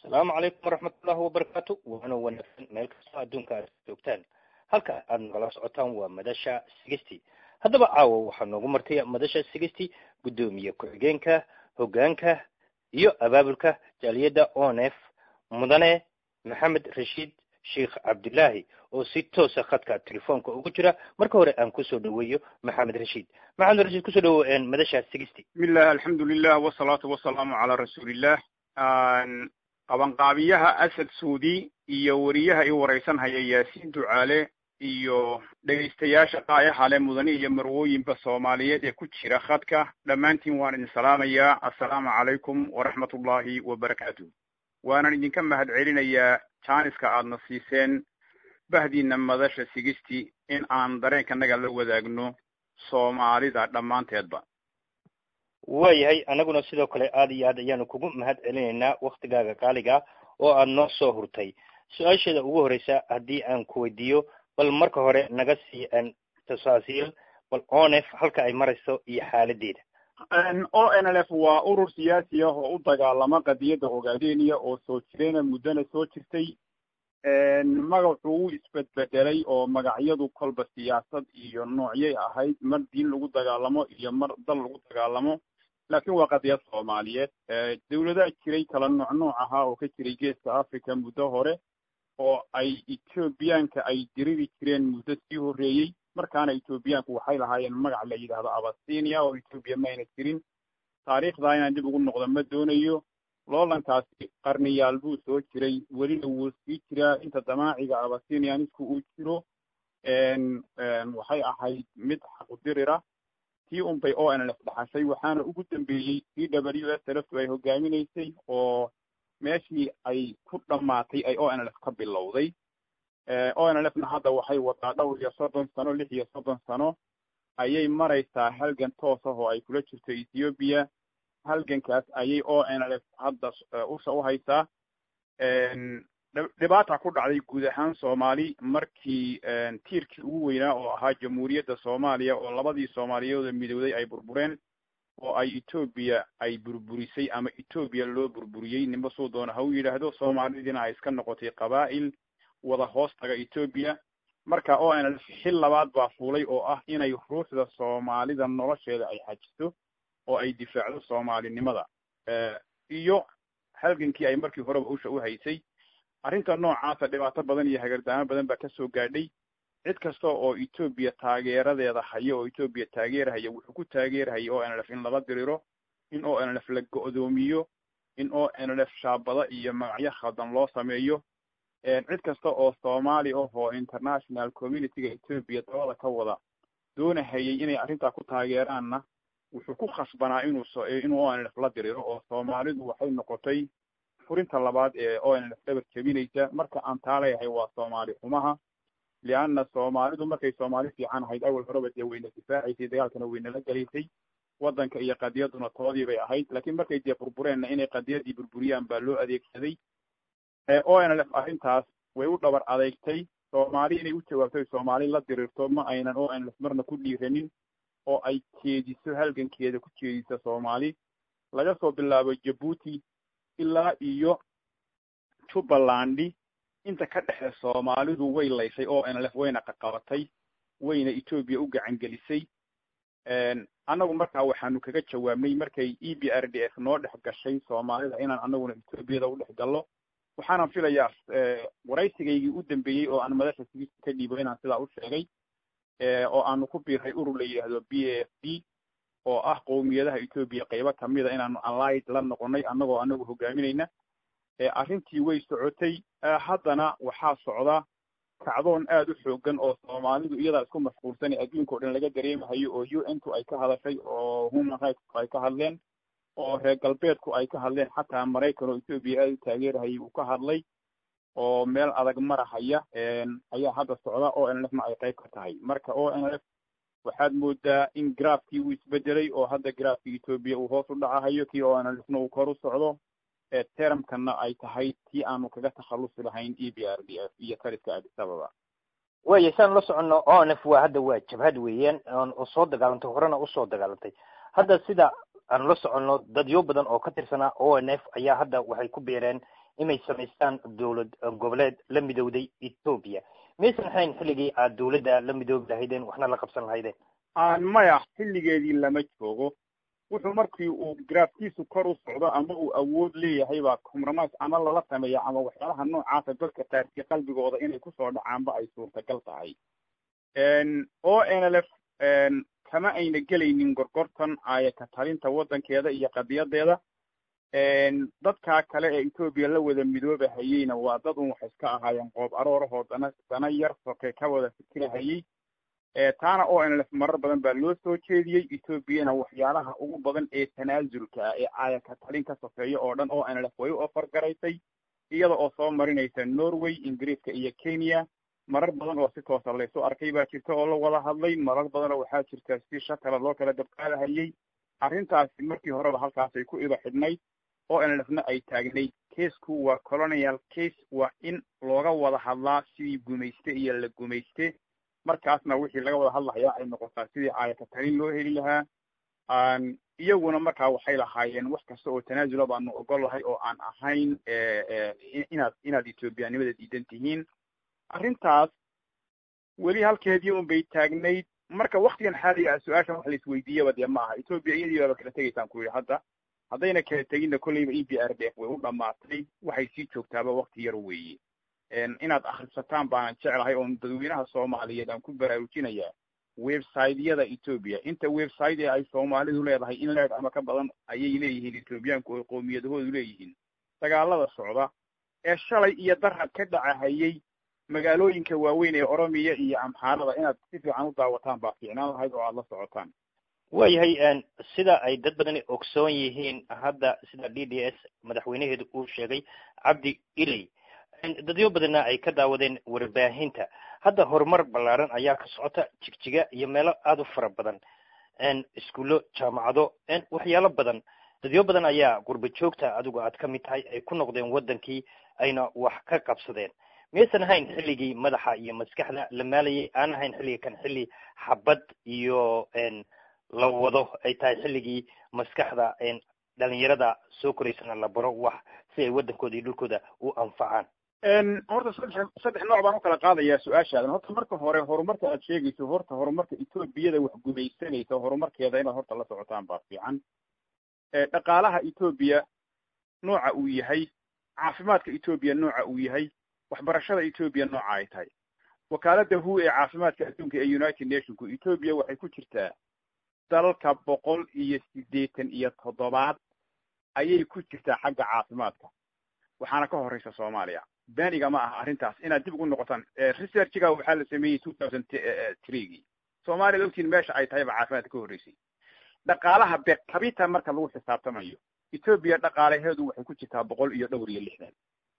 asalaamu calaykum waraxmatullahi wabarakaatu waana wanaagsan meel kastoo adduunka aad joogtaan halka aad nagala socotaan waa madasha sigisty haddaba caawa waxaa noogu martay madasha sigisty guddoomiye ku-xigeenka hoggaanka iyo abaabulka jaaliyadda onef mudane maxamed rashiid sheikh cabdillaahi oo si toosa khadka telefoonka ugu jira marka hore aan kusoo dhaweeyo maxamed rashiid maxamed rashiid kusoo dhawo madasha sigisty bismillah alxamdulilah wasalaatu wasalaamu calaa rasuulillah qabanqaabiyaha asad suudi iyo weriyaha i waraysan haya yaasiin ducaale iyo dhegaystayaasha qaayaxale mudane iyo marwooyinba soomaaliyeed ee ku jira khadka dhammaantiin waan idin salaamayaa assalaamu calaykum waraxmat ullahi wabarakaatu waanan idinka mahad celinayaa jaaniska aadna siiseen bahdiina madasha sigisty in aan dareenkanaga la wadaagno soomaalida dhammaanteedba waayahay annaguna sidoo kale aada iyo aad ayaanu kugu mahad celinaynaa waktigaaga qaaliga oo aada noo soo hurtay su-aasheeda ugu horreysa haddii aan ku weydiiyo bal marka hore naga sii tasaasiil bal onef halka ay marayso iyo xaaladeeda o n l f waa urur siyaasi ah oo u dagaalama qadiyadda ogaadeniya oo soo jireena muddona soo jirtay magacu wuu isbedbedelay oo magacyadu kolba siyaasad iyo noocyay ahayd mar diin lagu dagaalamo iyo mar dal lagu dagaalamo laakiin waa qadiyad soomaaliyeed dawladaha jiray kala nooc nooc ahaa oo ka jiray geeska africa muddo hore oo ay ethoobiyaanka ay diriri jireen muddo sii horreeyey markaana ethoobiyaanku waxay lahaayeen magac la yidhaahdo abasinia oo ethoobiya mayna jirin taariikhdaa inaan dib ugu noqdo ma doonayo loolankaasi qarniyaal buu soo jiray welina wuu sii jiraa inta damaaciga abasinianisku uu jiro waxay ahayd mid xaqudirira tii un bay o n l f dhaxashay waxaana ugu dambeeyey c w s lftu ay hogaaminaysay oo meeshii ay ku dhammaatay ay o n l f ka bilowday o n l f na hadda waxay wadaa dhowr iyo soddon sano lix iyo soddon sano ayay maraysaa halgan toos ah oo ay kula jirto ethoobiya halgankaas ayay o n l f hadda usha u haysaa dhibaata ku dhacday guud ahaan soomaali markii tiirkii ugu weynaa oo ahaa jamhuuriyadda soomaaliya oo labadii soomaaliyeedoo midowday ay burbureen oo ay etoobiya ay burburisay ama etoobiya loo burburiyey ninba suu doona ha u yidhaahdo soomaalidiina ay iska noqotay qabaa'il wada hoos taga etoobiya marka o n l f xil labaad baa fuulay oo ah inay ruuxda soomaalida nolosheeda ay xajiso oo ay difaacdo soomaalinimada iyo halgankii ay markii horeba usha u haysay arrinta noocaasa dhibaato badan iyo hagardaamo badan baa kasoo gaadhay cid kasta oo etoobiya taageeradeeda haya oo etoobiya taageerhaya wuxuu ku taageerhaya o n l f in lala diriro in o n l f la go'doomiyo in o n l f shaabado iyo magacyo khaldan loo sameeyo cid kasta oo soomaali ah oo international communityga etoobiya dabada ka wada doonahayay inay arrintaa ku taageeraanna wuxuu ku khasbanaa inuu inuu o n l f la diriro oo soomaalidu waxay noqotay furinta labaad ee o n l f dhabar jebinaysa marka aan taa leeyahay waa soomaali xumaha lianna soomaalidu markay soomaali fiican ahayd awal horeba dee wayna difaacaysay dagaalkana waynala gelaysay waddanka iyo qadiyaduna toodii bay ahayd laakiin markay dee burbureenna inay qadiyadii burburiyaan baa loo adeegsaday o n l f arrintaas way u dhabar adeegtay soomaali inay u jawaabtay soomaali la dirirto ma aynan o n l f marna ku dhiiranin oo ay jeediso halgankeeda ku jeediso soomaali laga soo bilaabo jabuuti ilaa iyo jubbalandi inta ka dhexe soomaalidu way laysay o n l f wayna qaqabatay wayna etoobiya u gacan gelisay annagu markaa waxaanu kaga jawaabnay markay e b r d f noo dhex gashay soomaalida inaan annaguna etoobiyada u dhex gallo waxaanan filayaa waraysigaygii u dambeeyey oo aan madasha sigista ka dhiibo inaan sidaa u sheegay oo aanu ku biiray urur la yidhaahdo b a f d oo ah qowmiyadaha etoobiya qaybo kamida inaanu allied la noqonay annagoo anagu hogaaminayna arrintii way socotay haddana waxaa socda kacdoon aad u xoogan oo soomaalidu iyadaa isku mashquulsan ee adduunka o dhan laga dareemahayo oo u n ku ay ka hadashay oo human rightsku ay ka hadleen oo reer galbeedku ay ka hadleen xataa maraykan oo etoobiya aada u taageerahayay uu ka hadlay oo meel adag marahaya ayaa hadda socda o n l f na ay qayb ka tahay marka o n l f waxaad moodaa in graafkii uu isbedelay oo hadda graafkii etoobiya uu hoos u dhacahayo kii o n l f na uu kor u socdo termkana ay tahay tii aanu kaga takhallusi lahayn e b r d f iyo taliska addis ababa waya saan la soconno o n f waa hadda waa jabhad weeyaan oo soo dagaalantay horena usoo dagaalantay hadda sida aan la soconno dadyo badan oo ka tirsanaa o n f ayaa hadda waxay ku biireen inay samaystaan dowlad goboleed la midowday etoobiya maysan ahayn xilligii aad dowladda la midoobi lahaydeen waxna la qabsan lahaydeen maya xilligeedii lama joogo wuxuu markii uu graafkiisu kor u socdo ama uu awood leeyahay baa compromise ama lala sameeya ama waxyaalaha noocaasa dadka taarki qalbigooda inay kusoo dhacaanba ay suurtagal tahay o n l f kama ayna gelaynin gorgortan aayaka talinta waddankeeda iyo qadiyadeeda dadkaa kale ee etoobiya la wada midoobahayeyna waa dad un waxay iska ahaayeen qoob aroorahoo dana dana yar soke ka wada fikirahayey taana o n l f marar badan baa loo soo jeediyey etoobiyana waxyaalaha ugu badan ee tanaasulka ah ee aayaka talin ka sofeeya oo dhan o n l f way u ofargaraysay iyada oo soo marinaysa norway ingiriiska iyo kenya marar badan oo si toosa laysu arkay baa jirta oo la wada hadlay marar badanoo waxaa jirta si shakala loo kala dabqaadahayey arrintaasi markii horeba halkaasay ku iba xidhnayd o n l f na ay taagnayd casku waa colonial case waa in looga wada hadlaa sidii gumayste iyo la gumayste markaasna wixii laga wada hadlahayaa ay noqotaa sidii aayaka talin loo heli lahaa iyaguna markaa waxay lahaayeen wax kasta oo tanaasula baanu ogol lahay oo aan ahayn inaad inaad etoobiyanimada diidan tihiin arrintaas weli halkeedii un bay taagnayd marka waktigan xaaliga ah su-aashan wax laisweydiiyaba dee ma aha etoobiya iyadii baaba kala tegaysaan ku yidhi hadda haddayna kala teginna kolleyba e b r d f way u dhamaatay waxay sii joogtaaba wakti yar weeye inaad akhrisataan baanan jeclahay oon dadweynaha soomaaliyeed aan ku baraarujinayaa websiteyada etoobiya inta website ee ay soomaalidu leedahay in leeg ama ka badan ayay leeyihiin etoobiyaanku oo qoomiyadahoodu leeyihiin dagaalada socda ee shalay iyo darhad ka dhacahayey magaalooyinka waaweyn ee oromiya iyo amxaarada inaad si fiican u daawataan baa fiicnaan lahayd oo aada la socotaan waayahay sida ay dad badani ogsoon yihiin hadda sida d d s madaxweynaheedu uu sheegay cabdi iley dadyo badanna ay ka daawadeen warbaahinta hadda horumar ballaaran ayaa ka socota jigjiga iyo meelo aada u fara badan iskuullo jaamacado waxyaalo badan dadyo badan ayaa gurba joogta adigu aad ka mid tahay ay ku noqdeen waddankii ayna wax ka qabsadeen miyaysan ahayn xilligii madaxa iyo maskaxda la maalayay aan ahayn xilliga kan xilli xabad iyo la wado ay tahay xilligii maskaxda dhalinyarada soo koraysana la baro wax si ay waddankooda iyo dhulkooda u anfacaan horta saddex saddex nooc baan u kala qaadayaa su-aashaadan horta marka hore horumarka aad sheegayso horta horumarka etoobiyada wax gumaysanaysa horumarkeeda inaad horta la socotaan baa fiican dhaqaalaha etoobiya nooca uu yahay caafimaadka etoobiya nooca uu yahay waxbarashada etoobiya nooca ay tahay wakaalada hu ee caafimaadka adduunka ee united nationku etoobiya waxay ku jirtaa dalalka boqol iyo siddeetan iyo toddobaad ayay ku jirtaa xagga caafimaadka waxaana ka horeysa soomaaliya beniga ma aha arrintaas inaad dib ugu noqotaan researchiga waxaa la sameeyey two thousand threegii soomaaliyad ogtiin meesha ay tahayba caafimaadka ka horreysay dhaqaalaha bekabita marka lagu xisaabtamayo etoobiya dhaqaalaheedu waxay ku jirtaa boqol iyo dhowr iyo lixdan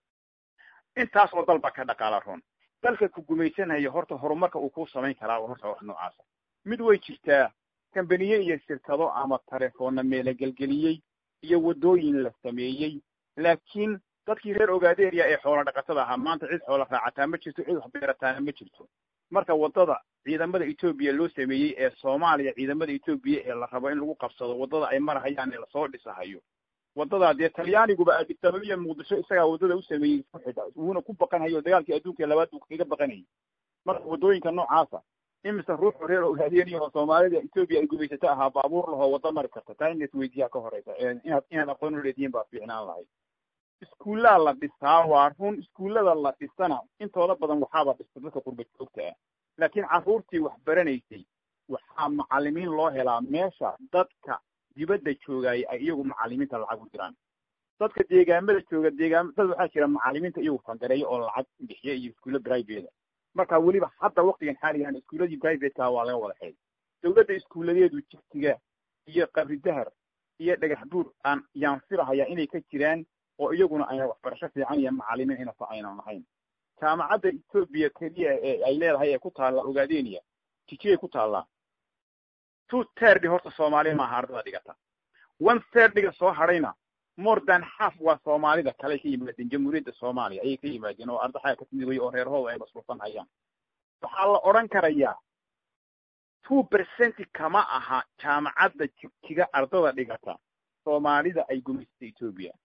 intaas oo dalba ka dhaqaala roon dalka ku gumaysanaya horta horumarka uu ku samayn karaa horta wax noocaasa mid way jirtaa kambaniye iyo shirkado ama telefoonna meelagelgeliyey iyo waddooyin la sameeyey laakiin dadkii reer ogaderia ee xoola dhaqatada ahaa maanta cid xoola raacataa ma jirto cid wax beerataana ma jirto marka waddada ciidamada etoobiya loo sameeyey ee soomaaliya ciidamada etoobiya ee la rabo in lagu qabsado waddada ay marahayaan ee lasoo dhisahayo waddadaa dee talyaaniguba addisababa muqdisho isagaa waddada u sameeyey isku xidha wuuna ku baqanhayo dagaalkii adduunka labaad buu kaga baqanayay marka waddooyinka noocaasa imise ruuxu reer ogaadeniya oo soomaalida etoobiya ay gumaysato ahaa baabuur lahoo waddo mari karta taa in isweydiiyaa ka horeysa inaad inaad aqoon u leedihiin baa fiicnaan lahayd iskuullaa la dhisaa waa run iskuullada la dhisana intooda badan waxaaba dhista dadka qurba joogta ah laakiin carruurtii wax baranaysay waxaa macallimiin loo helaa meesha dadka dibadda joogaayay ay iyagu macallimiinta lacag u diraan dadka deegaamada jooga deegaam dad waxaa jira macallimiinta iyagu fangareeya oo lacag bixiya iyo iskuulla private marka weliba hadda waktigan xaaligan iskuulladii privateka waa laga wada xeey dawladda iskuulladeedu jigtiga iyo qabridahar iyo dhagax buur aan yaan filahayaa inay ka jiraan oo iyaguna ayna waxbarasho fiican iyo macallimiin inasa aynan lahayn jaamacadda etoobiya keliya ee ay leedahay ee ku taalla ogaadeniya jijiyay ku taallaa two third horta soomaaliya maaha ardada dhigata one thirdga soo hadhayna more than half waa soomaalida kale ka yimaadeen jamhuuriyadda soomaaliya ayay ka yimaadeen oo ardaxaa ka timid way oo reerahooda ay masruufan hayaan waxaa la odhan karayaa two percent kama aha jaamacadda jigjiga ardada dhigata soomaalida ay gumaysata etoobiya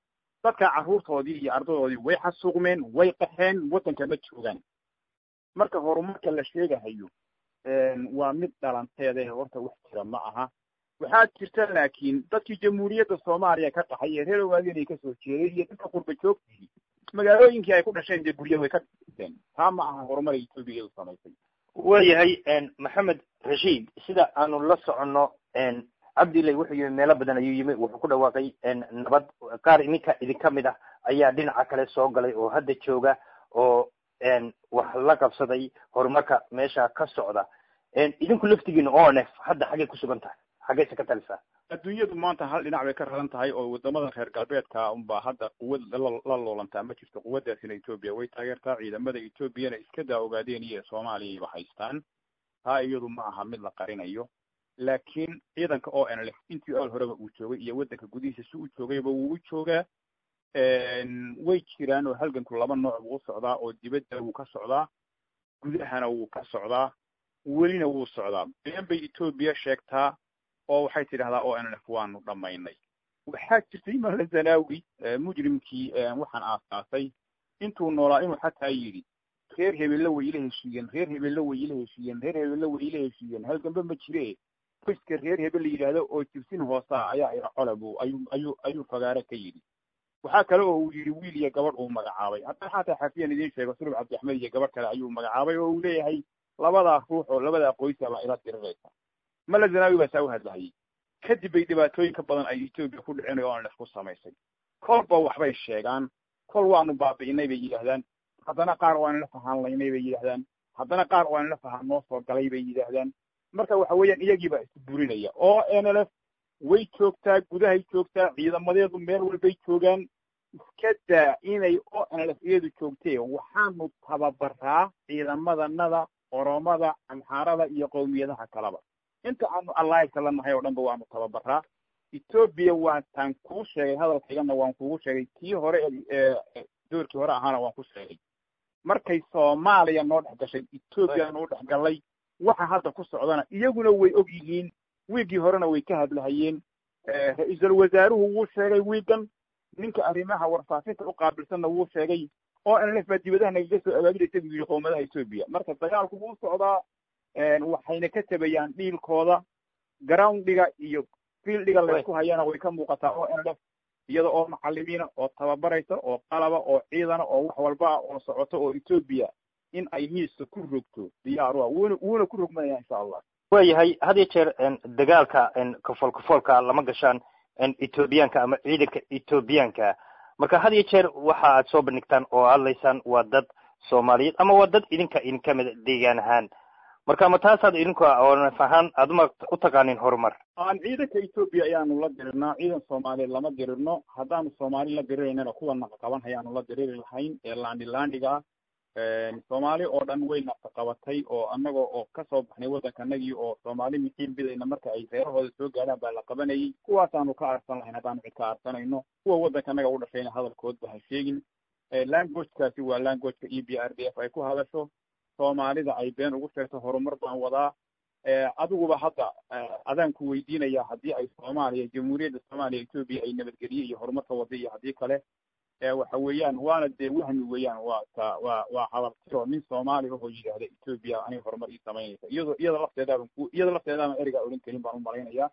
dadka carruurtoodii iyo ardadoodii way xasuuqmeen way qaxeen waddanka ma joogaan marka horumarka la sheegahayo waa mid dhalanteede horta wax jira ma aha waxaa jirta laakiin dadkii jamhuuriyadda soomaaliya ka qaxay ee reer ogaadeen ay kasoo jeeday iyo dadka qurba joogtii magaalooyinkii ay ku dhasheen dee gurya way ka dhiseen taa ma aha horumar etoobiya iyadu samaysay waayahay maxamed rashiid sida aanu la soconno cabdilay wuxuu yimi meelo badan ayuu yimi wuxuu ku dhawaaqay nabad qaar ininka idinka mid ah ayaa dhinaca kale soo galay oo hadda jooga oo wax la qabsaday horumarka meesha ka socda idinku laftigiina o n f hadda xaggay ku sugan tahay xaggayse ka talisaa adduunyadu maanta hal dhinac bay ka raran tahay oo wadamada reer galbeedka unbaa hadda quwad la loolantaa ma jirto quwaddaasina etoobiya way taageertaa ciidamada etoobiyana iska daa ogaadeen iyo soomaaliyayba haystaan taa iyadu ma aha mid la qarinayo laakiin ciidanka o n lf intii ool horeba uu joogay iyo waddanka gudihiisa si uu joogayba wuu u joogaa way jiraan oo halganku laba nooc buu u socdaa oo dibadda wuu ka socdaa gudahana wuu ka socdaa welina wuu socdaa been bay etoobiya sheegtaa oo waxay tidhahdaa o n lf waanu dhammaynay waxaa jirtay mala zanaawi mujrimkii waxaan aasaasay intuu noolaa inuu xataa yidhi reer hebelle way ila heshiiyeen reer hebelle way ila heshiiyeen reer hebelle way ila heshiiyeen halganbe ma jire qoyska reer hebel la yidhaahdo oo jibsin hoosaa ayaa ira cole bu ayuu ayuu ayuu fagaare ka yidhi waxaa kale oo uu yidhi wiil iyo gabadh uu magacaabay hadda xataa xafiyan idiin sheego sulub cabdixmed iyo gabadh kale ayuu magacaabay oo uu leeyahay labadaa ruux oo labadaa qoysa baa ila diriraysa mala zanaawi baa saa u hadlahayay kadib bay dhibaatooyinka badan ay etoobiya ku dhicin oo aan ku samaysay kolba waxbay sheegaan kol waanu baabi'inay bay yidhaahdaan haddana qaar oo aan la fahaanlaynay bay yidhaahdaan haddana qaar oo aan la fahaan noo soo galay bay yidhaahdaan marka waxa weeyaan iyagiibaa isu burinaya oo n l f way joogtaa gudahay joogtaa ciidamadeedu meel walbay joogaan iska daa inay o n l f iyadu joogtee waxaanu tababaraa ciidamadanada oromada amxaarada iyo qowmiyadaha kaleba inta aanu allaahibka la nahay oo dhan ba waanu tababaraa etoobiya waataan kuu sheegay hadalkaygana waan kugu sheegay kii hore doorkii hore ahaana waan ku sheegay markay soomaaliya noo dhex gashay etoobiya noo dhex gallay waxa hadda ku socdana iyaguna way og yihiin wiiggii horena way ka hadlahayeen ra-iisul wasaaruhu wuu sheegay wiigan ninka arrimaha warfaafinta u qaabilsanna wuu sheegay oo n lf baa dibadaha nagaga soo abaabilaysa buu yidhi qowmadaha etoobiya marka dagaalku wuu socdaa waxayna ka tabayaan dhiilkooda groundhiga iyo fieldiga laysku hayana way ka muuqataa o n lf iyada oo macalimiina oo tababaraysa oo qalaba oo ciidana oo wax walba ah oo socoto oo etoobiya in ay miiska ku rogto diyaar a wuuna wuuna ku rogmanaya insha allah waayahay had iyo jeer dagaalka kafool kafoolka lama gashaan etoobiyaanka ama ciidanka etoobiyaanka marka had iyo jeer waxa aad soo bandhigtaan oo hadlaysaan waa dad soomaaliyeed ama waa dad idinka idinka mida deegaan ahaan marka ma taasaad idinka oonaf ahaan aad uma u taqaanin horumar aan ciidanka etoobiya ayaanu la dirirnaa ciidan soomaaliyeed lama dirirno haddaanu soomaali la diriraynana kuwa naqa qaban hayaanu la diriri lahayn ee laandi laandiga soomaali oo dhan way naqa qabatay oo annaga oo kasoo baxnay waddankanagii oo soomaali mixiin bidayna marka ay reerahooda soo gaadhaan baa la qabanayay kuwaasaanu ka arsan lahayn haddaanu cid ka arsanayno kuwa waddankanaga u dhashayna hadalkoodba ha sheegin languagekaasi waa languageka e b r d f ay ku hadasho soomaalida ay been ugu sheegto horumar baan wadaa adiguba hadda adaan ku weydiinaya haddii ay soomaaliya jamhuuriyadda soomaaliya etoobiya ay nabadgeliye iyo horumarka wada iyo haddii kale waxa weeyaan waana dee wahmi weeyaan waa ta waa waa hadaltiro nin soomaali ahoo yidhaahda etoobiya aniga horumar ii samaynaysa iyado iyada lafteedaaban ku iyada lafteedaaban erigaa odhan karin baan u malaynayaa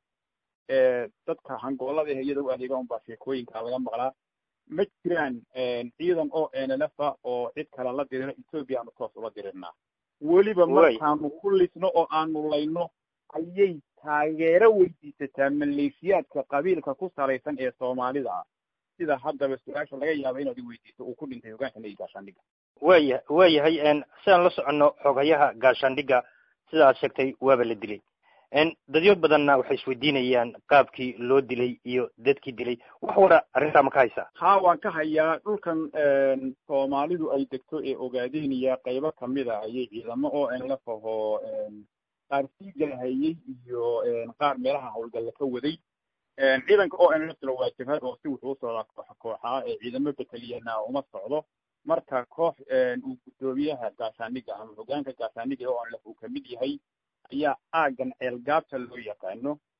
dadka hangoolada eh iyada u adeega un baa sheekooyinka laga maqlaa ma jiraan ciidan oo nlfa oo cid kale la diriro etoobiya aanu toos ula dirirnaa weliba markaanu ku lisno oo aanu layno ayay taageero weydiisataa maleeshiyaadka qabiilka ku salaysan ee soomaalida ah sida haddaba su-aasha laga yaaba inaad i weydiiso uu ku dhintay hogaanka nagi gaashaandhiga waya waayahay sidaan la soconno xogayaha gaashaandhiga sida aad sheegtay waaba la dilay dadyo badanna waxay isweydiinayaan qaabkii loo dilay iyo dadkii dilay wax wara arrintaa ma ka haysaa haa waan ka hayaa dhulkan soomaalidu ay degto ee ogaadeenaya qaybo kamida ayay ciidamo oo nlf ahoo qaar sii galahayey iyo qaar meelaha hawlgalla ka waday ciidanka o nlfna waa jabhad oo si wuxuu usocdaa kooxa kooxaa ee ciidamo beteliyana uma socdo marka koox uu guddoomiyaha gaashaaniga ama hogaanka gaashaaniga o nlf uu kamid yahay ayaa aagan ceelgaabta loo yaqaano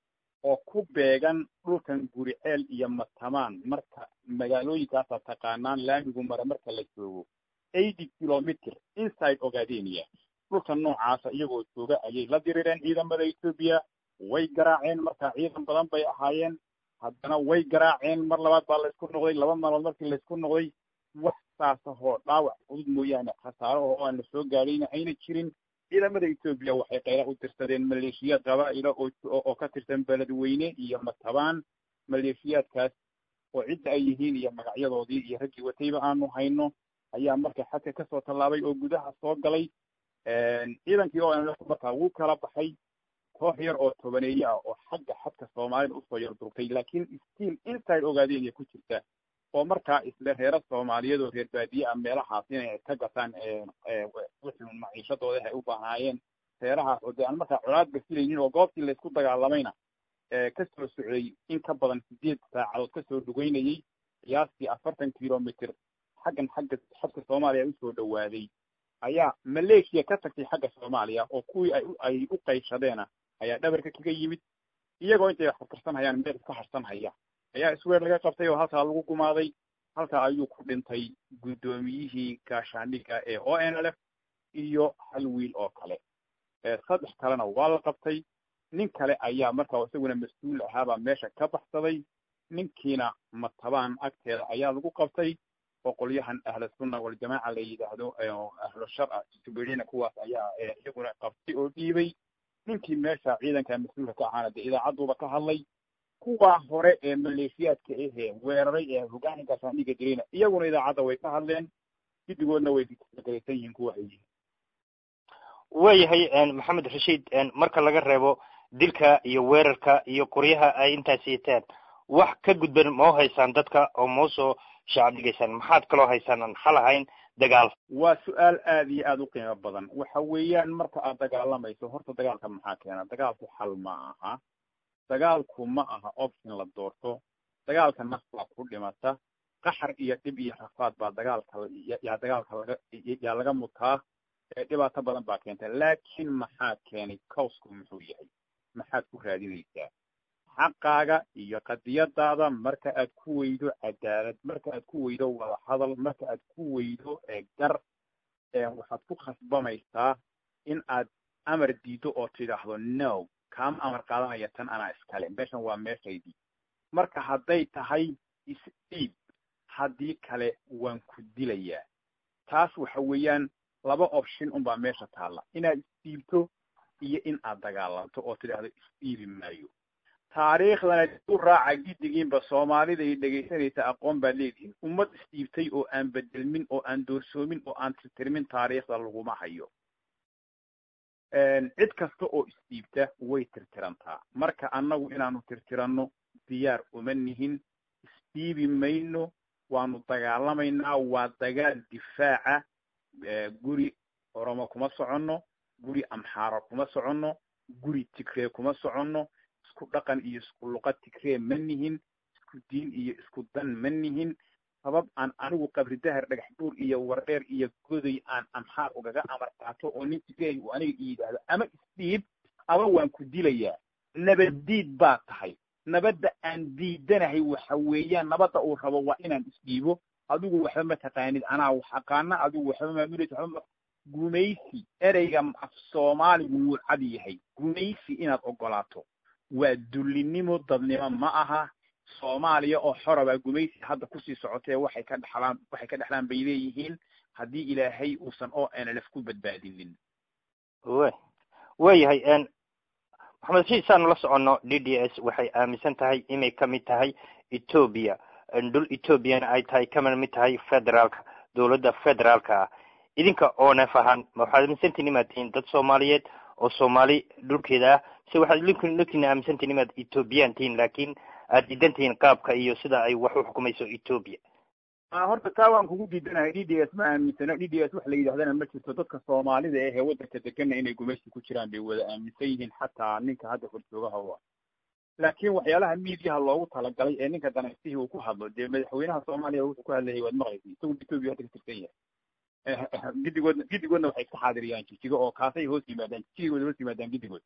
oo ku beegan dhulkan guriceel iyo matamaan marka magaalooyinkaasa taqaanaan laamigu mara marka la joogo eighty kilometer inside ogadenia dhulka noocaasa iyagoo jooga ayay la dirireen ciidamada etoobiya way garaaceen marka ciidan badan bay ahaayeen haddana way garaaceen mar labaad baa laysku noqday laba maalmood markii laysku noqday wax saasahoo dhaawac fudud mooyaane khasaaro oo aan la soo gaadhayna ayna jirin ciidamada etoobiya waxay qayla u tirsadeen maleeshiyaad qabaa'ila oo oo ka tirsan beledweyne iyo matabaan maleeshiyaadkaas oo cidda ay yihiin iyo magacyadoodii iyo raggii watayba aanu hayno ayaa marka xadka kasoo tallaabay oo gudaha soo galay ciidankii oo aan markaa wuu kala baxay koox yar oo tobaneeye ah oo xagga xadka soomaalida usoo yar durtay laakiin stiil inside ogaadenya ku jirta oo markaa isle reero soomaaliyeed oo reer baadiye ah meelahaas inay ka gataan wixii maciishadooda ay u baahnaayeen reerahaas oo dee aan markaa colaadba filaynin oo goobtii laysku dagaalamayna kasoo socday in ka badan sideed saacadood kasoo dhugeynayay qiyaastii afartan kilomitr xaggan xagga xadka soomaaliya usoo dhawaaday ayaa maleeshiya ka tagtay xagga soomaaliya oo kuwii ay ay u qayshadeenna ayaa dhabarka kaga yimid iyagoo intay wax karsanhayaan meel iska harsanhaya ayaa isweer laga qabtay oo halkaa lagu gumaaday halkaa ayuu ku dhintay guddoomiyihii gaashaandhiga ee o n l f iyo hal wiil oo kale saddex kalena waa la qabtay nin kale ayaa markaa isaguna mas-uul ahaabaa meesha ka baxsaday ninkiina matabaan agteeda ayaa lagu qabtay oo qolyahan ahlu sunna waljamaaca la yidhaahdo ahlu sharca suberina kuwaas ayaa iyaguna qabtay oo dhiibay ninkii meesha ciidanka mas-uulka ka ahaana dee idaacaduuba ka hadlay kuwaa hore ee maleeshiyaadka ahee weeraray ee hogaanka gaashaandhiga dirayna iyaguna idaacadda way ka hadleen giddigoodna way galaysan yihiin kuwa ay yihiin waayahay maxamed rashiid marka laga reebo dilka iyo weerarka iyo qoryaha ay intaas yeeteen wax ka gudban mau haysaan dadka oo mau soo shacab dhigaysaan maxaad kaloo haysaan aan xal ahayn dagaal waa su-aal aada iyo aada u qiimo badan waxa weeyaan marka aad dagaalamayso horta dagaalka maxaa keena dagaalku xal ma aha dagaalku ma aha option la doorto dagaalka naf baa ku dhimata qaxar iyo dhib iyo rafaad baa dagaalka yaa dagaalka laga yaa laga mutaa dhibaato badan baa keenta laakiin maxaa keenay cowsku muxuu yahay maxaad ku raadinaysaa xaqaaga iyo qadiyadaada marka aad ku weydo cadaalad marka aad ku weydo wada hadal marka aad ku weydo gar waxaad ku khasbamaysaa in aad amar diido oo tidhaahdo no kaama amar qaadanaya tan anaa iskale meeshan waa meeshaydii marka hadday tahay isdhiib haddii kale waan ku dilayaa taas waxa weeyaan laba option unbaa meesha taalla inaad isdhiibto iyo in aad dagaalanto oo tidhaahdo isdhiibi maayo taariikhdana u raaca giddigiinba soomaalida ay dhegaysanaysa aqoon baad leedihiin ummad isdhiibtay oo aan bedelmin oo aan doorsoomin oo aan tirtirmin taariikhda laguma hayo cid kasta oo isdhiibta way tirtirantaa marka annagu inaanu tirtiranno diyaar uma nihin isdhiibi mayno waanu dagaalamaynaa waa dagaal difaaca guri oromo kuma soconno guri amxaaro kuma soconno guri tigree kuma soconno isku dhaqan iyo isku luqad tigree ma nihin isku diin iyo isku dan ma nihin sabab aan anigu qabri dahar dhagax buur iyo wardheer iyo goday aan amxaar ugaga amar qaato oo nin tigree uu aniga i yidhaahdo ama isdhiib aba waan ku dilayaa nabaddiid baa tahay nabadda aan diidanahay waxa weeyaan nabadda uu rabo waa inaan isdhiibo adigu waxba ma taqaanid anaa wax aqaana adigu waxba maamulaysa waxba gumaysi ereyga af soomaaligu wuu cad yahay gumaysi inaad ogolaato waa dullinimo dadnimo ma aha soomaaliya oo xorabaa gumaysi hadda kusii socotee waxay ka dhexlaan waxay ka dhexlaan bay leeyihiin haddii ilaahay uusan o nlf ku badbaadinin wa waayahay maxamed rashiid saanu la soconno d d s waxay aaminsan tahay inay kamid tahay etoobiya dhul etoobiyana ay tahay kamid mid tahay federaalka dowladda federaalka ah idinka oo neef ahaan ma waxaad aaminsantihin inaad tihiin dad soomaaliyeed oo soomaali dhulkeeda ah se waxaad lkiina aaminsantihin inaad ethoobiyan tihiin laakiin aad diidan tihiin qaabka iyo sida ay wax u xukumayso ethoobia horta taa waan kugu diidanahay d d s ma aaminsano d d s wax la yidhahdana ma jirto dadka soomaalida ahee waddanka degana inay gumaysi ku jiraan bay wada aaminsan yihiin xataa ninka hadda horjoogaha u ah laakiin waxyaalaha miidiyaha loogu talagalay ee ninka danaystihii uu ku hadlo dee madaxweynaha soomaaliya wuxuu ku hadlayay waad maqlaysa isagu ethoobia hadda ka tirsan yahay giddigoodna giddigoodna waxay iska xaadiriyaan jijigo oo kaasay hoos yimaadaan jijigay wada hoos yimaadaan giddigood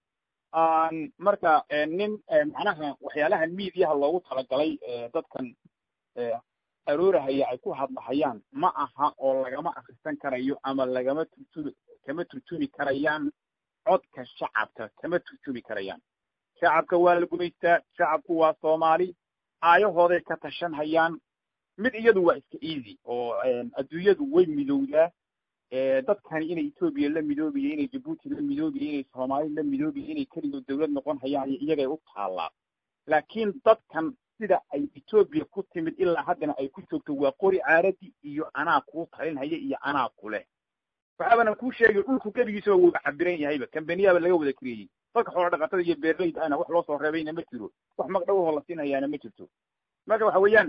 marka nin macnaha waxyaalaha mediaha loogu talagalay dadkan aroorahaya ay ku hadlahayaan ma aha oo lagama akrisan karayo ama lagama turtumi kama turtumi karayaan codka shacabka kama turtumi karayaan shacabka waa la gumaystaa shacabku waa soomaali aayahooday ka tashan hayaan mid iyadu waa iska easy oo adduunyadu way midowdaa dadkani inay etoobiya la midoobiya inay jabuuti la midoobiya inay soomaali la midoobiya inay keligood dawlad noqon hayaan iyagay u taallaa laakiin dadkan sida ay etoobiya ku timid ilaa haddana ay ku joogto waa qori caaradi iyo anaa kuu talinhaya iyo anaa ku leh waxaabana kuu sheegay dhulku gebigiisaba wuuba cabiran yahayba kambaniyaaba laga wada kareeyey dadka xoola dhaqatada iyo beerleyda ana wax loo soo reebayna ma jiro wax magdhowahoo la siinhayaana ma jirto marka waxa weeyaan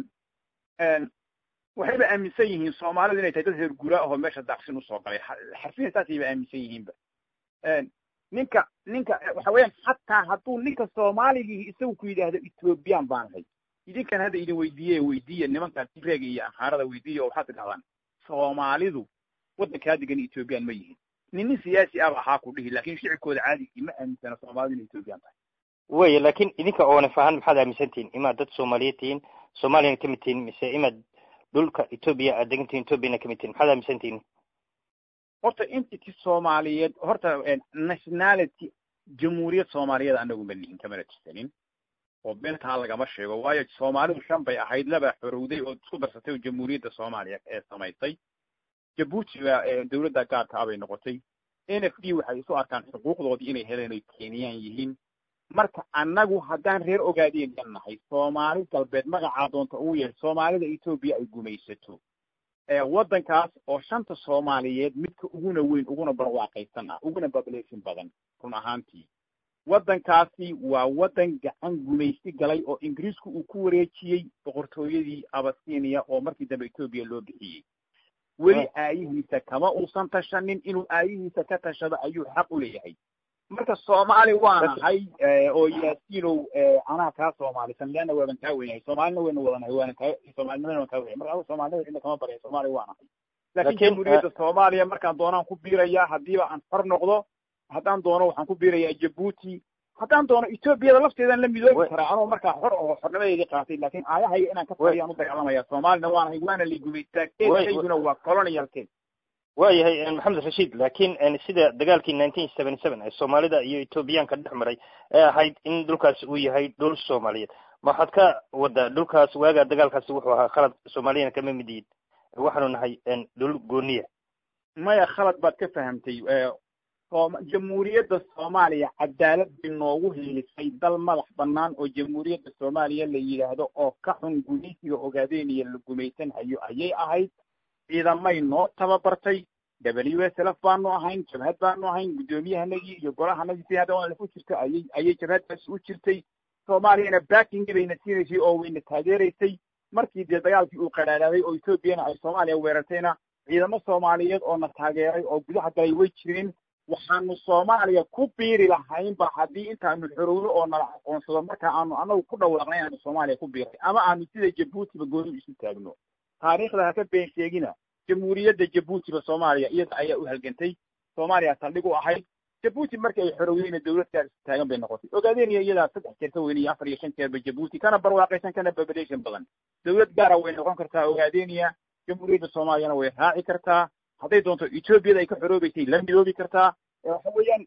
waxayba aaminsan yihiin soomaalidu inay tahay dad reer guraa ahoo meesha daaqsin usoo galay xarfiyan saasayba aaminsan yihiinba ninka ninka waxa weeyaan xataa hadduu ninka soomaaligii isagu ku yidhaahdo ethoobiyan baan ahay idinkan hadda idin weydiiye weydiiya nimankaas tireega iyo akhaarada weydiiya oo waxaad tidhahdaan soomaalidu waddankaa degan ethoobiyan ma yihin nin nin siyaasi aba ahaa ku dhihi lakin shicibkooda caadigii ma aaminsana soomaalidu inay ethoobiyan tahay waya laakin idinka oonaf ahaan maxaad aaminsan tihiin imaad dad soomaaliyeed tihiin soomaaliyana kamid tihiin mise imaad dhulka etoobiya aad degan tihiin etoobiyana kamid tihiin maxaad aaminsan tihiin horta entity soomaaliyeed horta nationality jamhuuriyad soomaaliyeed anagu ma nihin kamana tirsanin oo beentaa lagama sheego waayo soomaalidu shan bay ahayd laba xorowday oo isku darsatay oo jamhuuriyadda soomaaliya ee samaysay jabuuti baa dawladda gaarka abay noqotay n f d waxay isu arkaan xuquuqdoodii inay heleen oy kenyaan yihiin marka annagu haddaan reer ogaadeenyan nahay soomaali galbeed magacaa doonta ugu yeer soomaalida etoobiya ay gumaysato waddankaas oo shanta soomaaliyeed midka uguna weyn uguna barwaaqaysan ah uguna population badan run ahaantii waddankaasi waa waddan gacan gumaysi galay oo ingiriisku uu ku wareejiyey boqortooyadii abasinia oo markii dambe etoobiya loo bixiyey weli aayihiisa kama uusan tashanin inuu aayihiisa ka tashado ayuu xaq u leeyahay marka soomaali waa nahay oo yaasiinow anaa kaa soomaalisan leanna waaban kaa wenyahay soomaalina wayna wadanahay waana kaa soomaalinimana waan kaa wenyahay marka soomaalida cidna kama barya soomaali waa nahay laakiin jamhuuriyadda soomaaliya markaan doonaan ku biirayaa haddiiba aan xor noqdo haddaan doono waxaan ku biirayaa jabuuti haddaan doono etoobiyada lafteedaan la midoobi karaa anoo markaa xor oo xornimadeedii qaatay laakiin aayahayga inaan ka fariyaan u dagaalamaya soomaalina waa nahay waana la gumaystaa keesayguna waa colonial case waayahay maxamed rashiid laakiin sida dagaalkii nineteen seventy seven ee soomaalida iyo etoobiyaanka dhex maray ee ahayd in dhulkaasi uu yahay dhul soomaaliyeed ma waxaad ka wadaa dhulkaas waagaa dagaalkaasi wuxuu ahaa khalad soomaaliyana kama mid yihin waxaanu nahay dhul gooniya maya khalad baad ka fahamtay jamhuuriyadda soomaaliya cadaalad bay noogu hiilisay dal madax banaan oo jamhuuriyadda soomaaliya la yidhaahdo oo ka xun gumaysiga ogaadeenaya la gumaysan hayo ayay ahayd ciidamay noo tababartay w s lf baanu ahayn jabhad baanu ahayn guddoomiyahanagii iyo golahanagii si hadda aan lafu jirta ayay ayay jabhaddaasi u jirtay soomaaliyana backingi bayna siinaysay oo wayna taageeraysay markii dee dagaalkii uu qadhaadhaaday oo etoobiyana ay soomaaliya weerartayna ciidamo soomaaliyeed oo na taageeray oo gudaha galay way jireen waxaanu soomaaliya ku biiri lahaynba haddii intaanu xorowno oo nala aqoonsado marka aanu anagu ku dhawaaqnay aanu soomaaliya ku biiray ama aanu sida jabuutiba gooni isu taagno taariikhda haka been sheegina jamhuuriyadda jabuutiba soomaaliya iyada ayaa u halgantay soomaaliya saldhig u ahayd jabuuti markii ay xorowdeyna dawlad gaar isu taagan bay noqotay ogaadeenaya iyadaa saddex jeer ka weyn iyo afar iyo shan jeerba jabuuti kana barwaaqaysan kana population badan dawlad gaara way noqon kartaa ogaadeniya jamhuuriyadda soomaaliyana way raaci kartaa hadday doonto etoobiyada ay ka xoroobeysay la midoobi kartaa waxa weeyaan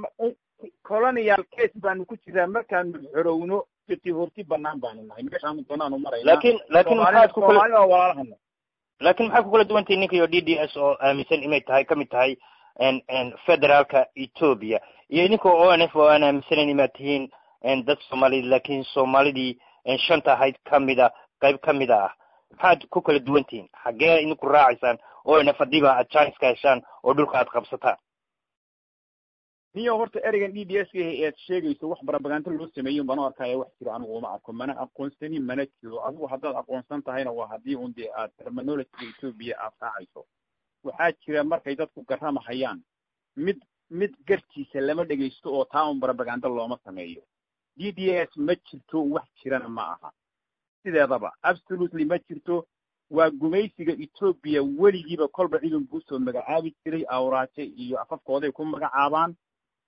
colonial case baanu ku jiraa markaanu xorowno jiti horti banaan baanu nahay meeshaanu doonaanu marayna laakin laakin maxaad ku kala soomaalida walaalahana laakin maxaad ku kala duwantihin ninka iyo d d s oo aaminsan inay tahay kamid tahay federaalka etoobiya iyo idinka o n f oo aan aaminsanayn inaad tihiin dad soomaaliyed laakin soomaalidii shanta ahayd kamida qayb kamida ah maxaad ku kala duwan tihiin xaggee idinku raacaysaan o n f haddiiba aad janiska heshaan oo dhulka aad qabsataan niyo horta ereygan d d s ead sheegayso wax barabagaanto loo sameeyin baan u arkaya wax jira anigu uma arko mana aqoonsani mana jiro adigu haddaad aqoonsan tahayna waa haddii un dee aad terminologyga etoobiya aad raacayso waxaa jira markay dadku garamahayaan mid mid gartiisa lama dhegaysto oo taa un barabagando looma sameeyo d d s ma jirto wax jirana ma aha sideedaba absolutely ma jirto waa gumaysiga etoobiya weligiiba kolba ciidan buu soo magacaabi jiray awraaje iyo afafkooday ku magacaabaan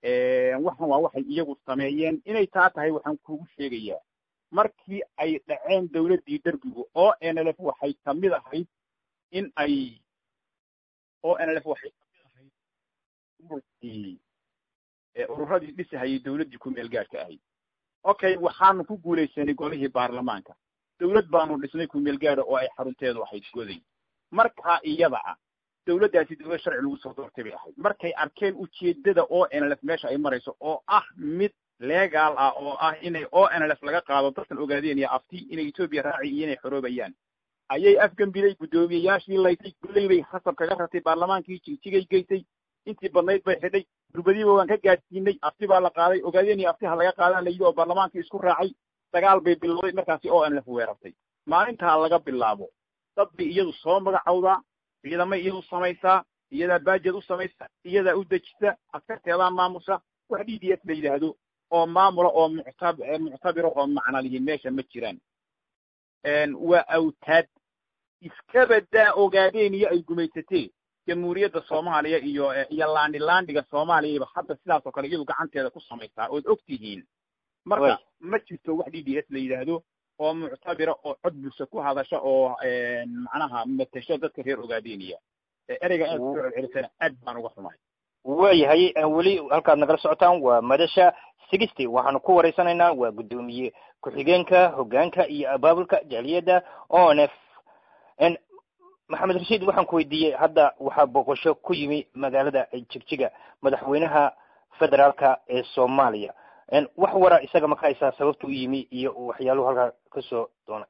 waxan waa waxay iyagu sameeyeen inay taa tahay waxaan kugu sheegayaa markii ay dhaceen dawladdii derbigu o n l f waxay kamid ahayd in ay o n l f waxay kamid ahayd ururkii ururadii dhisahayay dawladdii ku meel gaadhka ahayd okay waxaanu ku guulaysanay golihii baarlamaanka dawlad baanu dhisnay ku meel gaadha oo ay xarunteedu ahayd goday markaa iyada ah dawladdaasi dawlad sharci lagu soo doortay bay ahayd markay arkeen ujeedada o n l f meesha ay marayso oo ah mid legaal ah oo ah inay o n l f laga qaado dadkan ogaadeen iyo afti inay etoobiya raaci iyo inay xoroobayaan ayay afgambilay guddoomiyeyaashii laysay gulley bay khasab kaga ratay baarlamaankii jigjigay geysay intii badnayd bay xidhay durbadiiba waan ka gaadhsiinay afti baa la qaaday ogaadeen iyo afti ha laga qaadaa la yidhi oo baarlamaankii isku raacay dagaal bay bilowday markaasi o n l f weerartay maalintaa laga bilaabo dad bay iyadu soo magacowdaa ciidamay iyadu samaysaa iyadaa baajed u samaysa iyadaa u dejisa askarteedaa maamusha wax d d s la yidhaahdo oo maamula oo muctab muctabira oo macna lihiin meesha ma jiraan waa awtaad iskabadaa ogaadeen iyo ay gumaysatee jamhuuriyadda soomaaliya iyo iyo laandhi laandhiga soomaaliyaba hadda sidaas oo kale iyadu gacanteeda ku samaysaa ood og tihiin marka ma jirto wax d d s la yidhaahdo oo muctabira oo cod bulsho ku hadasha oo macnaha matasho dadka reer ogaadeniya ereyga aad soo celcelisana aad baan uga xumahay waayahay weli halkaad nagala socotaan waa madasha sixty waxaanu ku wareysanaynaa waa guddoomiye ku-xigeenka hoggaanka iyo abaabulka jaaliyadda o n f maxamed rashiid waxaan ku weydiiyey hadda waxaa boqosho ku yimi magaalada jigjiga madaxweynaha federaalka ee soomaaliya wax wara isaga ma ka haysaa sababta u yimi iyo waxyaaluhu halkaa kasoo doonay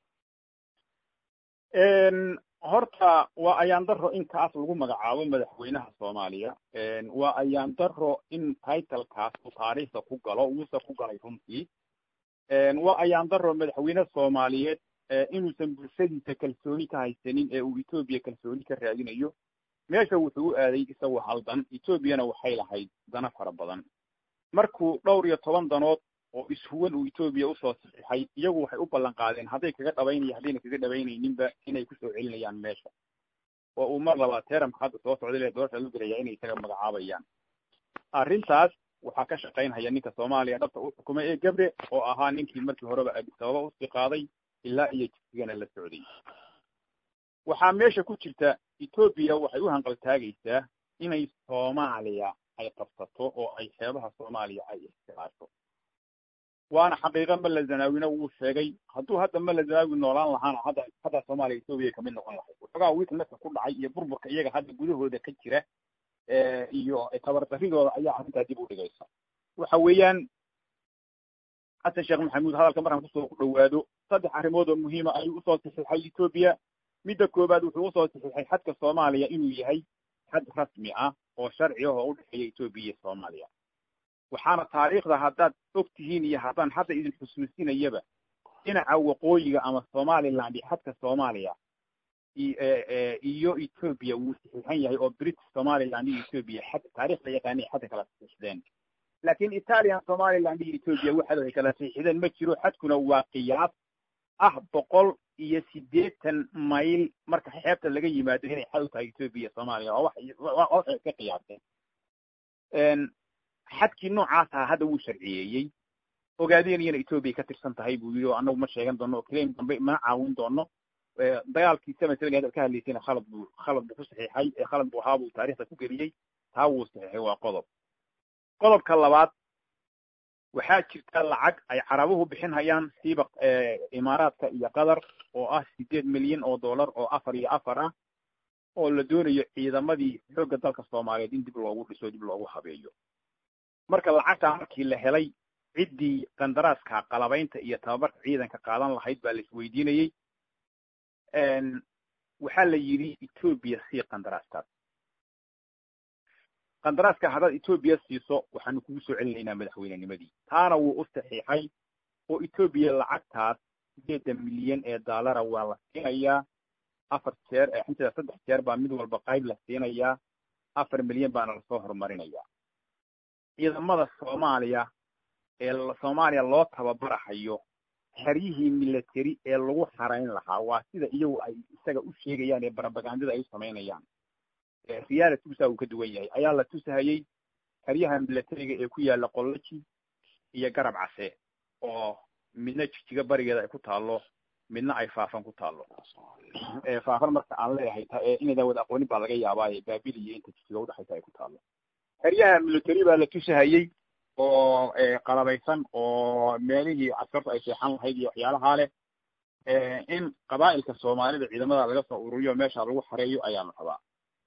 horta waa ayaan daro in kaas lagu magacaabo madaxweynaha soomaaliya waa ayaan daro in titlekaas uu taariikhda ku galo wuuse ku galay runtii waa ayaan daro madaxweyne soomaaliyeed inuusan bulshadiisa kalsooni ka haysanin ee uu etoobiya kalsooni ka raadinayo meesha wuxuu u aaday isagoo haldan etoobiyana waxay lahayd dana fara badan markuu dhowr iyo toban danood oo ishuwan uu etoobiya usoo saxiixay iyagu waxay u ballan qaadeen hadday kaga dhabaynaya haddayna kaga dhabaynayninba inay kusoo celinayaan meesha oo uu mar labaad teeramka hadda soo socday le doorasha lu gelaya inay isaga magacaabayaan arrintaas waxaa ka shaqaynhaya ninka soomaaliya dhabta u xukumay ee gabre oo ahaa ninkii markii horeba abisababa usii qaaday ilaa iyo jigsigana la socday waxaa meesha ku jirta etoobiya waxay u hanqaltaagaysaa inay soomaaliya ay qabsato oo ay xeebaha soomaaliya ay istilaasho waana xaqiiqa mala zanaawina wuu sheegay hadduu hadda mala zanaawi noolaan lahaana hadda hadda soomaaliya etoobiya kamid noqon lahayd waxoogaa weaknesska ku dhacay iyo burburka iyaga hadda gudahooda ka jira iyo tabardaridooda ayaa arrintaa dib u dhigaysa waxa weeyaan xasan sheekh maxamuud hadalka markaan kusoo ku dhawaado saddex arrimood oo muhiima ayuu usoo saxiixay etoobiya midda koowaad wuxuu usoo saxiixay xadka soomaaliya inuu yahay xad rasmi ah oo sharci ah oo u dhexeeya etoobiya iyo soomaaliya waxaana taariikhda haddaad og tihiin iyo haddaan hadda idin xusuusinayaba dhinaca waqooyiga ama somaliland iyo xadka soomaaliya iyo etoobiya wuu saxiixan yahay oo british somaliland iyo etoobiya xad taarikhda yaqaanay xadka kala saxiixdeen laakiin italian somaliland iyo etoobiya waxad ay kala saxiixdeen ma jiro xadkuna waa qiyaas ah boqol iyo siddeetan mayl marka xeebta laga yimaado inay xad u tahay etoobiya soomaaliya waa wax waxay ka qiyaaseen xadkii noocaas aha hadda wuu sharciyeeyey ogaadeeniyana etoobiya ka tirsan tahay buu yidhi oo annagu ma sheegan doono oo claim dambe mana caawin doono dagaalkii seven seven hadal ka hadlaysayna khalad buu khalad buu ku saxiixay ee khalad buu ahaa buu taarikhda ku geliyey taa wuu saxiixay waa qodob qodobka labaad waxaa jirta lacag ay carabuhu bixin hayaan siiba imaaraadka iyo qatar oo ah sideed milyan oo dollar oo afar iyo afar ah oo la doonayo ciidamadii xoogga dalka soomaaliyeed in dib loogu dhiso dib loogu habeeyo marka lacagtaa markii la helay ciddii qandaraaska qalabaynta iyo tababarka ciidanka qaadan lahayd baa la isweydiinayey waxaa la yidhi etoobiya sii qandaraaskaas qandaraaska haddaad etoobiya siiso waxaanu kugu soo celinaynaa madaxweynenimadii taana wuu u saxiixay oo etoobiya lacagtaas sideedan milyan ee daalara waa la siinayaa afar jeer xinteeda saddex jeer baa mid walba qayb la siinayaa afar milyan baana lasoo horumarinayaa ciidamada soomaaliya ee soomaaliya loo tababarahayo xeryihii military ee lagu xarayn lahaa waa sida iyagu ay isaga u sheegayaan ee barabagandada ay u samaynayaan reality usaa uu ka duwan yahay ayaa la tusahayey xeryaha milatariga ee ku yaala qollaji iyo garab case oo midna jijiga barigeeda ay ku taallo midna ay faafan ku taallo faafan marka aan leeyahay inaydan wada aqoonin baa laga yaabaaye baabil iyo inta jijiga udhexaysa ay ku taallo xeryaha military baa la tusahayey oo qalabaysan oo meelihii caskartu ay seexan lahayd iyo waxyaalahaa leh in qabaa'ilka soomaalida ciidamada laga soo ururiyo meesha lagu xareeyo ayaanu rabaa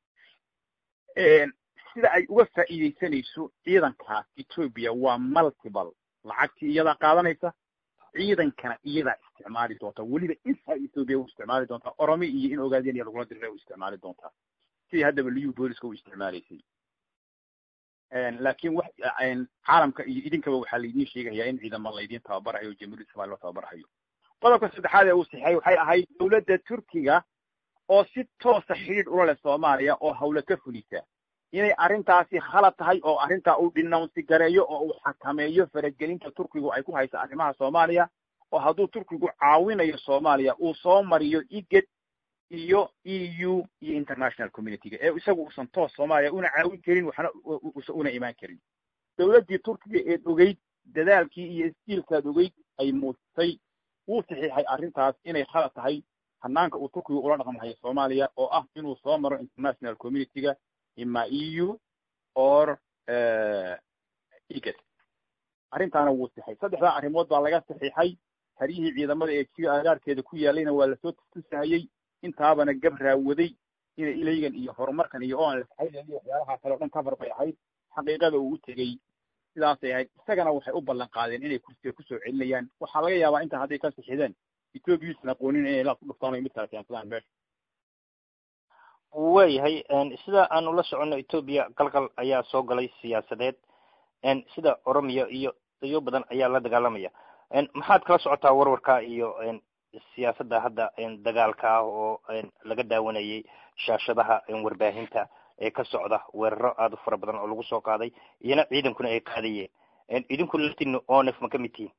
sida ay uga faa'iidaysanayso ciidankaas etoobiya waa multiple lacagtii iyadaa qaadanaysa ciidankana iyadaa isticmaali doonta weliba inside ethoopia u isticmaali doontaa oromi iyo in ogaadeenaya lagula dirira u isticmaali doontaa sidii haddaba liu booliska u isticmaalaysay laakiin wax caalamka iyo idinkaba waxaa laydin sheegayaa in ciidamo laydin tababarayo jamhuuriyadda somalia loo tababarahayo qodobka saddexaad ee uu sixay waxay ahayd dawladda turkiga oo si toosa xidhiidh ula leh soomaaliya oo hawle ka fulisa inay arrintaasi khalad tahay oo arrintaa uu dhinawnsi gareeyo oo uu xakameeyo faragelinta turkigu ay ku haysa arrimaha soomaaliya oo hadduu turkigu caawinayo soomaaliya uu soo mariyo iged iyo e u iyo international communityga ee isagu uusan toos soomaaliya una caawin karin waxna usan una imaan karin dawladdii turkiga eed ogeyd dadaalkii iyo istiilkaad ogeyd ay muujisay wuu saxiixay arrintaas inay khalad tahay hanaanka uu turkigu ula dhaqmahayo soomaaliya oo ah inuu soo maro international communityga ima e u or iged arrintaana wuu sixay saddexdaa arrimood baa laga saxiixay haryihii ciidamada ee jiga agaarkeeda ku yaalayna waa lasoo tusahayey intaabana gab raawaday inay ilaygan iyo horumarkan iyo oan lasaxaydan iyo waxyaalahaa kale o dhan cover bay ahayd xaqiiqada uu u tegey sidaasay ahayd isagana waxay u ballan qaadeen inay kursiga kusoo celinayaan waxaa laga yaabaa intaa hadday ka sixideen ethoopia usan aqoonin inay laad ku dhuftaan o mid kale keensadaan meesha waayahay sida aanu la soconno etoobiya qalqal ayaa soo galay siyaasadeed sida oromiya iyo iyo badan ayaa la dagaalamaya maxaad kala socotaa warwarka iyo siyaasadda hadda dagaalka ah oo laga daawanayay shaashadaha warbaahinta ee ka socda weeraro aada u fara badan oo lagu soo qaaday iyona ciidankuna ay qaadayeen idinku laftiina onef ma ka mid tihiin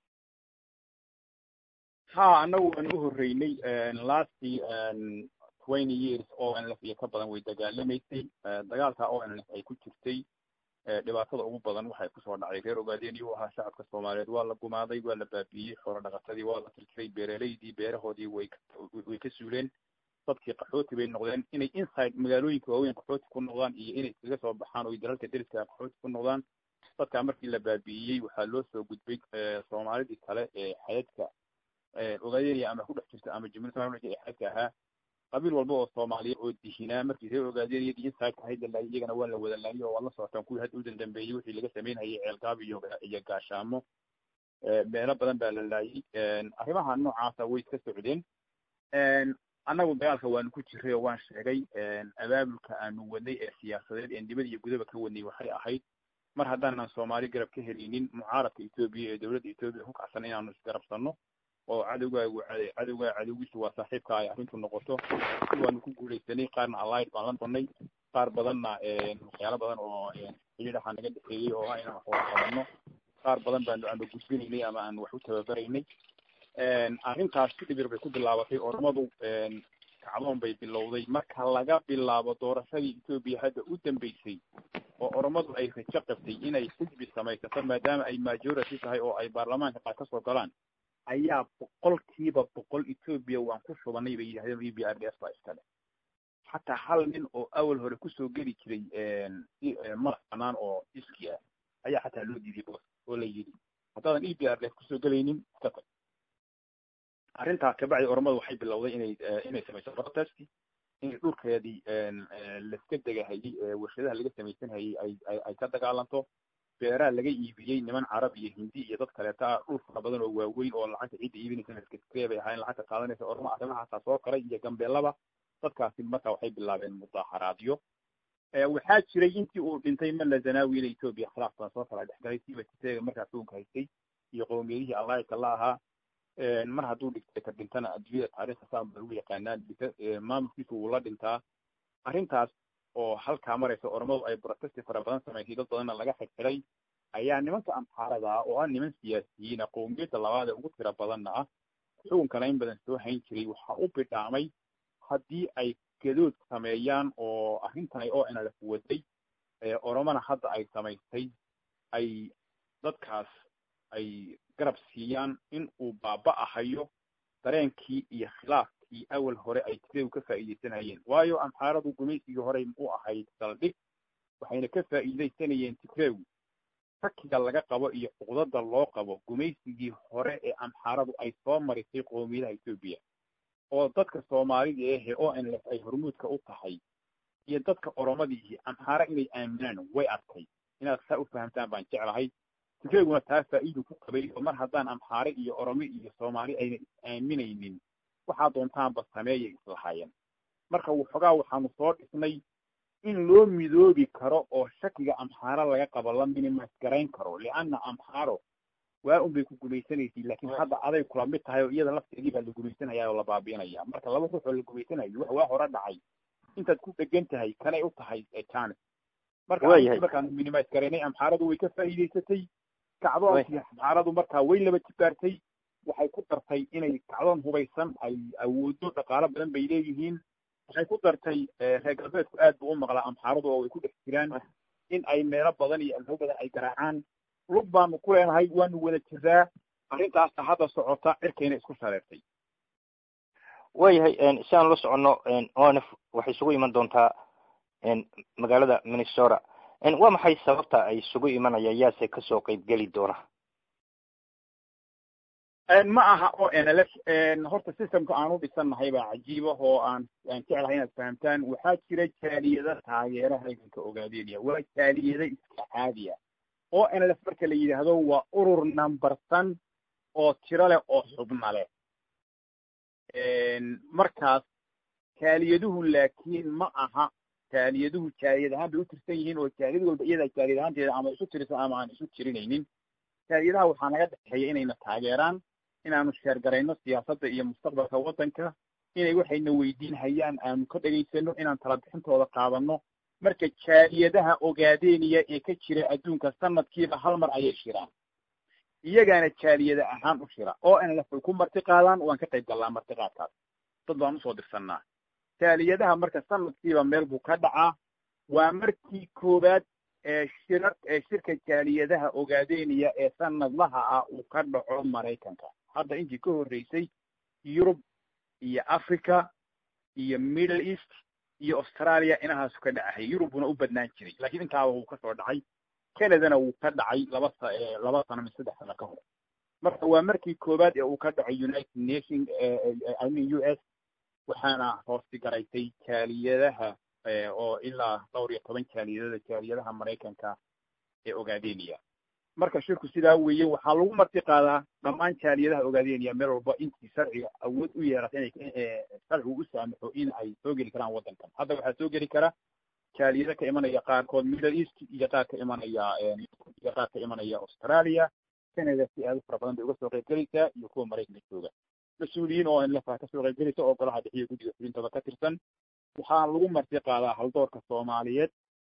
ha annagu waan u horreynay lastii twenty years o n lf iyo ka badan way dagaalamaysay dagaalka o n lf ay ku jirtay dhibaatada ugu badan waxay kusoo dhacday reer ogaadeen iyuu ahaa shacabka soomaaliyeed waa la gumaaday waa la baabiiyey xoolo dhaqatadii waa la tirtiray beeraleydii beerahoodii way way ka suuleen dadkii qaxooti bay noqdeen inay inside magaalooyinka waaweyn qaxooti ku noqdaan iyo inay iskaga soo baxaan oo dalalka deriska qaxooti ku noqdaan dadkaa markii la baabi'iyey waxaa loo soo gudbay soomaalidii kale ee xadadka ogaadeenaya ama ku dhex jirta ama jumhuuriyadda somalia ee xadadka ahaa qabiil walba oo soomaaliya oo dihinaa markii reer ogaadeeniyadii inside ahayd la laayay iyagana waa la wada laayay oo waa la socotaan kuwii hadda u dandambeeyey wixii laga samaynayay ceelgaab iyo iyo gaashaamo meelo badan baa la laayay arrimaha noocaasa way iska socdeen annagu dagaalka waanu ku jiray oo waan sheegay abaabulka aanu wadnay ee siyaasadeed ee dibad iyo gudaba ka wadnay waxay ahayd mar haddaanan soomaali garab ka helinin mucaaradka etoobiya ee dowladda etoobiya ku kacsan inaanu isgarabsanno oo cadowgaagu cadowgaa cadowgiisu waa saaxiibka ay arrintu noqoto si waanu ku guulaysanay qaarna allied baan la donnay qaar badanna waxyaalo badan oo xidhiidhaha naga dhexeeyey oo ah inaan wax wada qabanno qaar badan baanu aanu gudbinaynay ama aanu wax u tababaraynay arrintaas si dhibir bay ku bilaabatay ormadu kacdoon bay bilowday marka laga bilaabo doorashadii etoobiya hadda u dambeysay oo oromadu ay rajo qabtay inay xisbi samaysato maadaama ay majority tahay oo ay baarlamaanka qaar kasoo galaan ayaa boqolkiiba boqol etoobiya waan ku shubanay bay yidhahdeen e b r d s baa iskale xataa hal nin oo awal hore kusoo geli jiray madax banaan oo iski ah ayaa xataa loo diiday boos oo la yidhi haddaadan e b r d s kusoo gelaynin iska tag arrintaa kabacdi oromadu waxay bilowday inay inay samayso protest inay dhulkeedii laska degahayey warshadaha laga samaysan hayey ay ay ka dagaalanto beeraha laga iibiyey niman carab iyo hindi iyo dad kaleeta ah dhul fara badan oo waaweyn oo lacagta cidda iibinaysa laskaskree bay ahaayeen lacagta qaadanaysa ormo arrimahaasaa soo koray iyo gambeelaba dadkaasi marka waxay bilaabeen mudaharaadyo waxaa jiray intii uu dhintay mala zanaawi ila etoobiya khilaaf baan soo kala dhexgalay siiba titeega markaa xukunka haystay iyo qowmiyadihii allaahidka la ahaa mar hadduu dictator dhintana adduunyada taariikhda saan baa lagu yaqaanaa maamulkiisu wuu la dhintaa arrintaas oo halkaa maraysa ormadu ay protesti fara badan samaysay dad badanna laga xirxiray ayaa nimanka amxaarada ah oo ah niman siyaasiyiina qowmiyadda labaad ee ugu tira badanna ah xukunkana in badan soo hayn jiray waxaa u bidhaamay haddii ay gadood sameeyaan oo arrintan ay o nlf waday oromana hadda ay samaystay ay dadkaas ay garab siiyaan in uu baaba-ahayo dareenkii iyo khilaafkii awal hore ay tigreegu ka faa'iidaysanayeen waayo amxaaradu gumaysigii horey u ahayd saldhig waxayna ka faa'iidaysanayeen tigreegu shakiga laga qabo iyo cuqdada loo qabo gumaysigii hore ee amxaaradu ay soo marisay qoomiyadaha etoobiya oo dadka soomaalida ehe o n lf ay hormuudka u tahay iyo dadka oromadii amxaara inay aaminaan way adkay inaad saa u fahamtaan baan jeclahay tigreeguna taa faa'iidu ku qabay oo mar haddaan amxaare iyo oromo iyo soomaali ayna is aaminaynin waxaa doontaanba sameeyay islahaayeen marka waxoogaa waxaanu soo dhisnay in loo midoobi karo oo shakiga amxaaro laga qabo la minimas garayn karo lianna amxaaro waa un bay ku gumaysanaysay laakiin hadda aday kula mid tahay oo iyada lafteedii baa la gumaysanaya oo la baabi'inaya marka laba ruux oo la gumaysanayo wax waa hore dhacay intaad ku dhegan tahay kanay u tahay janes marka markaan minimis garaynay amxaaradu way ka faa'iidaysatay kacdoonkii amxaaradu markaa way laba jibaartay waxay ku dartay inay kacdoon hubaysan ay awoodo dhaqaalo badan bay leeyihiin waxay ku dartay reer galbeedku aad buu u maqlaa amxaaradu oo way ku dhex jiraan in ay meelo badan iyo alho badan ay garaacaan lug baanu ku leenahay waanu wada jiraa arrintaasta hadda socota cirkayna isku shareertay waayahay si aan la soconno onf waxay isugu iman doontaa magaalada minnesota waa maxay sababta ay isugu imanayaan yaase kasoo qeybgeli doona ma aha o n l f horta systemka aan u dhisannahay baa cajiiba oo aan aan jeclahay inaad fahamtaan waxaa jira jaaliyada taageera halganka ogaadeynaya waa jaaliyada iska caadiya o n l f marka la yidhaahdo waa urur numbersan oo tiro leh oo xubna leh markaas jaaliyaduhu laakiin ma aha jaaliyaduhu jaaliyad ahaan bay u tirsan yihiin oo jaaliyad walba iyadaa jaaliyad ahaanteeda ama isu tirisan ama aan isu tirinaynin jaaliyadaha waxaa naga dhexeeya inayna taageeraan inaanu sheergarayno siyaasadda iyo mustaqbalka waddanka inay waxayna weydiin hayaan aanu ka dhegaysano inaan talabixintooda qaadano marka jaaliyadaha ogaadeeniya ee ka jira adduunka sanadkiiba hal mar ayay shiraan iyagaana jaaliyada ahaan u shira oo n lf way ku marti qaadaan waan ka qayb gallaa martiqaadkaas dad baan usoo dirsannaa jaaliyadaha marka sanadkiiba meel buu ka dhacaa waa markii koowaad ee shira ee shirka jaaliyadaha ogaadeeniya ee sanadlaha ah uu ka dhaco maraykanka hadda intii ka horreysay yurub iyo africa iyo middle east iyo australia inahaasu ka dhacahay yurubuna u badnaan jiray lakiin intaaba wuu kasoo dhacay canadana wuu ka dhacay laba sa laba sano mi saddex sano ka hor marka waa markii koowaad ee uu ka dhacay united nation i mean u s waxaana hoosti garaysay jaaliyadaha oo ilaa dhowr iyo toban jaaliyadada jaaliyadaha maraykanka ee ogaadeniya marka shirku sidaa weeye waxaa lagu marti qaadaa dhammaan jaaliyadaha ogaadeniya meel walba intii sharciga awood u yeerata inay sharcigu u saamaxo in ay soo geli karaan waddankan hadda waxaa soo geli kara jaaliyada ka imanaya qaarkood middle east iyo qaar ka imanaya iyo qaar ka imanaya australia canada si aad u fara badan bay uga soo qayb gelaysaa iyo kuwa maraykanka jooga mas-uuliyiin oo inlafa kasoo qayb gelaysa oo golaha dhexiyo guddiga fulintooda ka tirsan waxaa lagu marti qaadaa haldoorka soomaaliyeed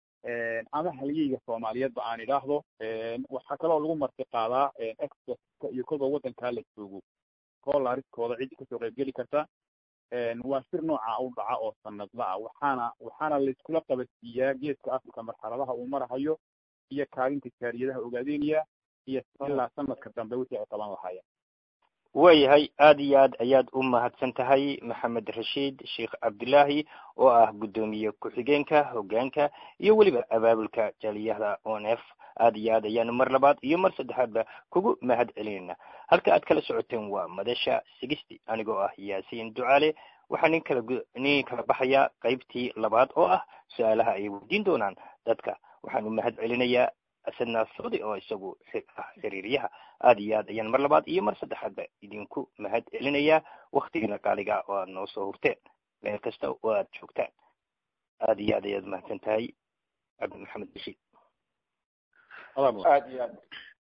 ama halyeyga soomaaliyeedba aan idhaahdo waxaa kaloo lagu marti qaadaa expertka iyo kolba waddankaa la joogo koolariskooda ciddii kasoo qayb geli karta waa sir nooca u dhaca oo sanadla ah waxaana waxaana laiskula qabadsiiyaa geeska africa marxaladaha uu marahayo iyo kaalinta jaaliyadaha ogaadeynaya iyo ilaa sanadka dambe wixii ay qaban lahaayeen waayahay aada iyo aad ayaad u mahadsan tahay maxamed rashiid sheekh cabdillaahi oo ah guddoomiye ku-xigeenka hoggaanka iyo weliba abaabulka jaaliyahda on f aada iyo aad ayaanu mar labaad iyo mar saddexaadba kugu mahad celinayna halka aad kala socoteen waa madasha sigisti anigoo ah yaasiin ducaale waxaa nin kala nin kala baxayaa qaybtii labaad oo ah su-aalaha ay weydiin doonaan dadka waxaanu mahad celinayaa asadna saudi oo isagu ah xiriiryaha aada iyo aad ayaan mar labaad iyo mar saddexaadba idinku mahad celinayaa waktigiina qaaliga oo aad noo soo hurteen meel kasta oo aad joogtaan aada iyo aad ayaad mahadsan tahay cabdi maxamed bashiid aad iyo aad